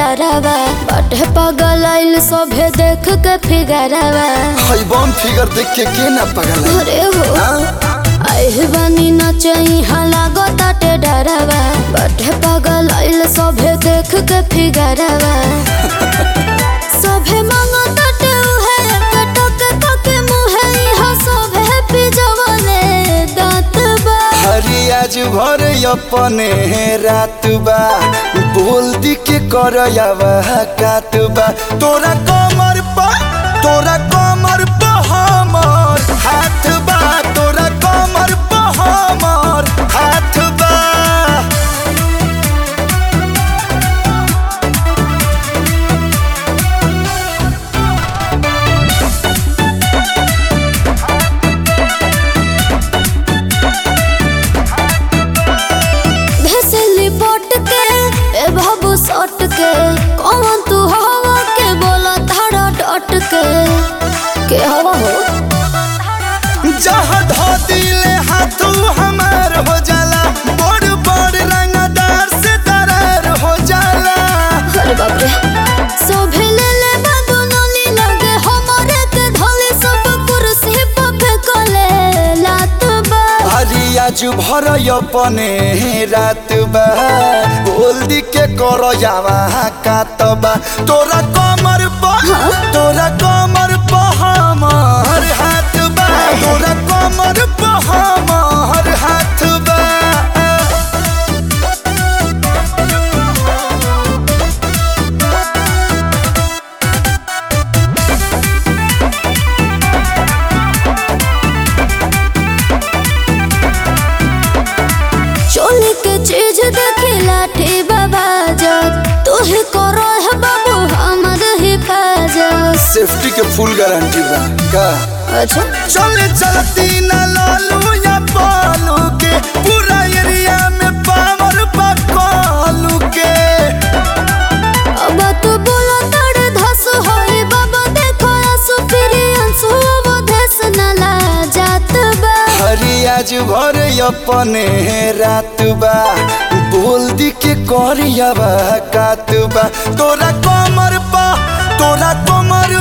डरावा बाटे पागल आइल सभे देख के फिगरवा हई बम फिगर देख के के ना पगल है? अरे हो हाँ? आइल बानी नचई लागो ताटे डरावा बाटे पागल आइल सभे देख के फिगरवा सभे मांगो ताटे उहे कटक तक मुहे इहा सभे पिजवले दांत बा हरी आज भर अपने रात बा बोल दी के कर कात बा तोरा कमर पा तोरा कमर पा हमर हाथ बा तोरा कमर पा हमर हाथ बा भेसली पोट के ए बाबू सट के कौन तू हवा के बोला धारा डट के के हवा हो जहाँ धो दिले हाथू हमार हो जाला बड़ बड़ रंगदार से दरार हो जाला अरे बाप रे सोभे ले ले बाबू नली लगे हमारे के धोले सब कुर्सी पे फेंकले लात बा हरी आज भर अपने रात बा बोल दी के कर जावा कातबा तोरा कमर पा तोरा कमर पा हमर हाथ बा तोरा कमर पा हमर हाथ बा चोली के चीज देखी लाठी बाबा जब तू ही करो है बाबू हमर हिफाजत सेफ्टी के फुल गारंटी बा का अच्छा चले चलती न लालू या पालू के पूरा एरिया में पावर पकालू के अब तू बोला तड़ धस होई बाबा देखो आंसू फिरी आंसू वो धस न ला जात बा हरी आज भर अपने रात बा बोल दी के करिया बा कात बा तोरा कमर पा तोरा कमर